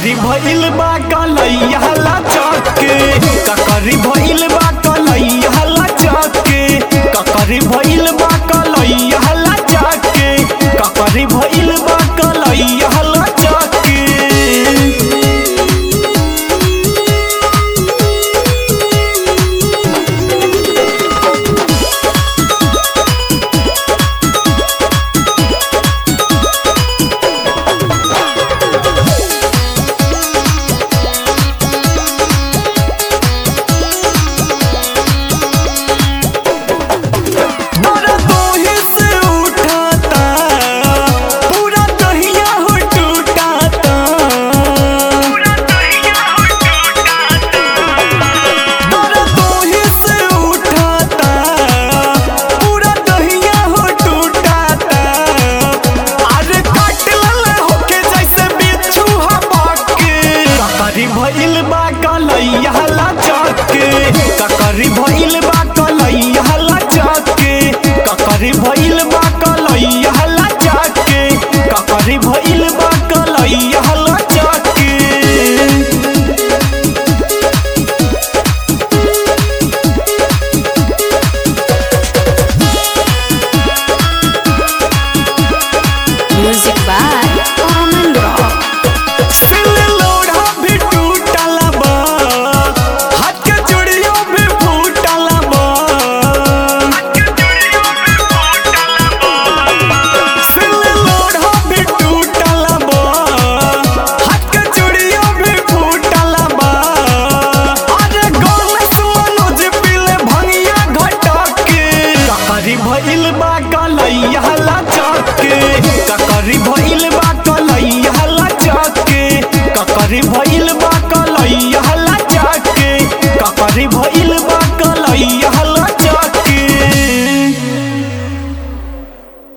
ककरी भइल बा कलैया लचक के ककरी भइल बा कलैया लचक के ककरी भइल बा कलैया लचक के ककरी भइल बा कलैया लचक के तोरा दोहे से उठाता पूरा दहिया हो टूटाता तोरा दोहे से उठाता पूरा दहिया हो टूटाता अरे काट लले होके जैसे बिच्छू हवा के ककरी भइल बा